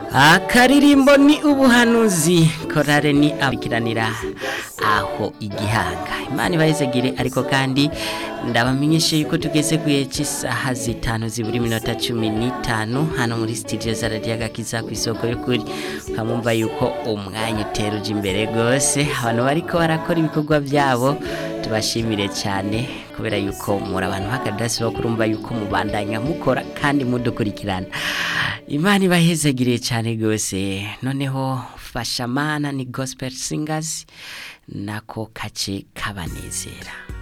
akaririmbo ni ubuhanuzi korale ni abikiranira aho igihanga imana ibayizegire ariko kandi ndabamenyeshe yuko tugeze ku gihe cy'isaha zitanu zibura iminota cumi n'itanu hano muri studio za radiyo agakiza ku isoko y'ukuri ukamwumva yuko umwanya utera uje imbere rwose abantu bariko barakora ibikorwa byabo tubashimire cyane kubera yuko muri abantu b'akadasi bo kurumva yuko mubandanya mukora kandi mudukurikirana imana ibahezagiriye cyane rwose noneho fashamana ni gospel singers nako kace kabanezera